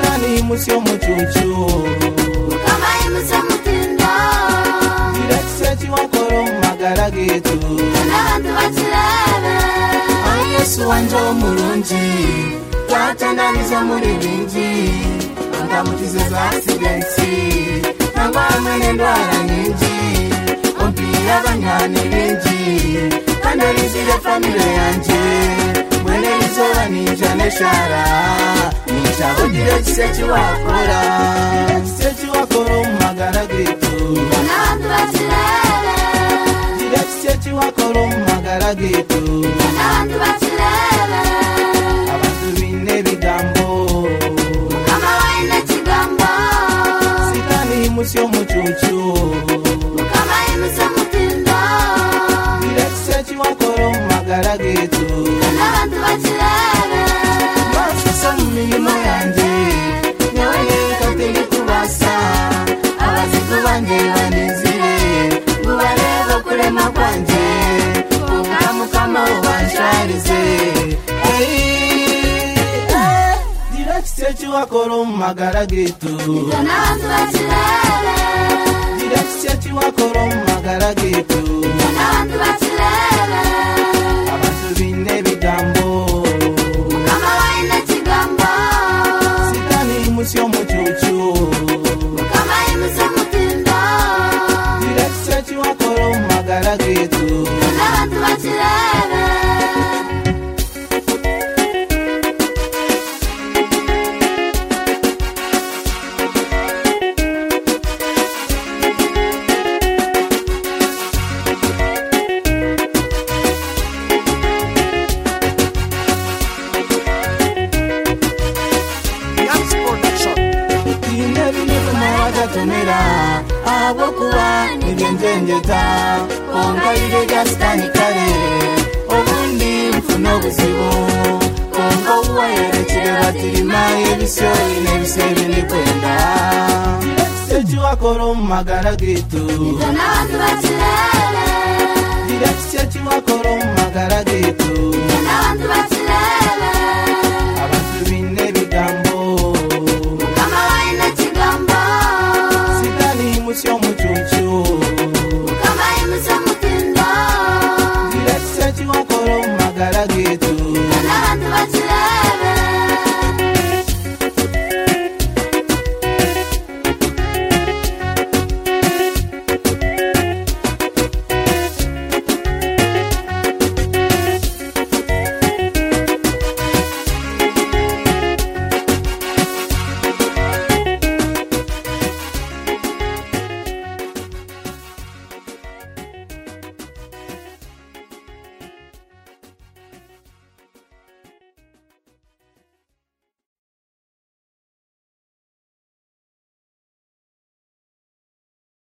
relax yo mucucu mukabaye muze mutinda relaxati wankora mu magara getu n'abantu bakirebe ayesu wanje w'umurungi twatananiza muri bingi andamukize za asidensi nangwa hamwe n'indwara nyingi ombwira abanyani bengi kandi arizire famile yanjye mwene izoba ninja n'eshara ninja bugira giseki wakora giseki wakora mu magara gitu n'abantu bakirebe gira giseki wakora mu magara gitu n'abantu bakirebe abantu bine bigambo mukabaye n'ikigambo sikani munsi y'umucucu mukabaye muze mutinda birakise kiwakora mu magara getu n'abantu bakirebe masisa mu mirimo yanjye nawe yereka ndi kubasa abazigu banjye banezire ngubareba kurema kwanjye kunga mukama ubansharize birakise kiwakora mu magara getu n'abantu bakirebe Dirakiseti wakora mu magara getu n'abantu bakirebe abantu bine bigambo mukabaye n'ikigambo sitani munsi y'umucucu mukabaye muze mutinda dirakiseti wakora mu magara getu n'abantu bakirebe Yams Production. bine bine kuma wakatumira abo kuba nibyenjenjeta ongaire rya sitani kare obundi nfuna obuzibu konga obuwayerekire batirima ebisyoyi n'ebisebi nikwenda ekiwakora omu magara gitu n'abantu bakirebe gira kiki ekiwakora omu magara gitu n'abantu bakirebe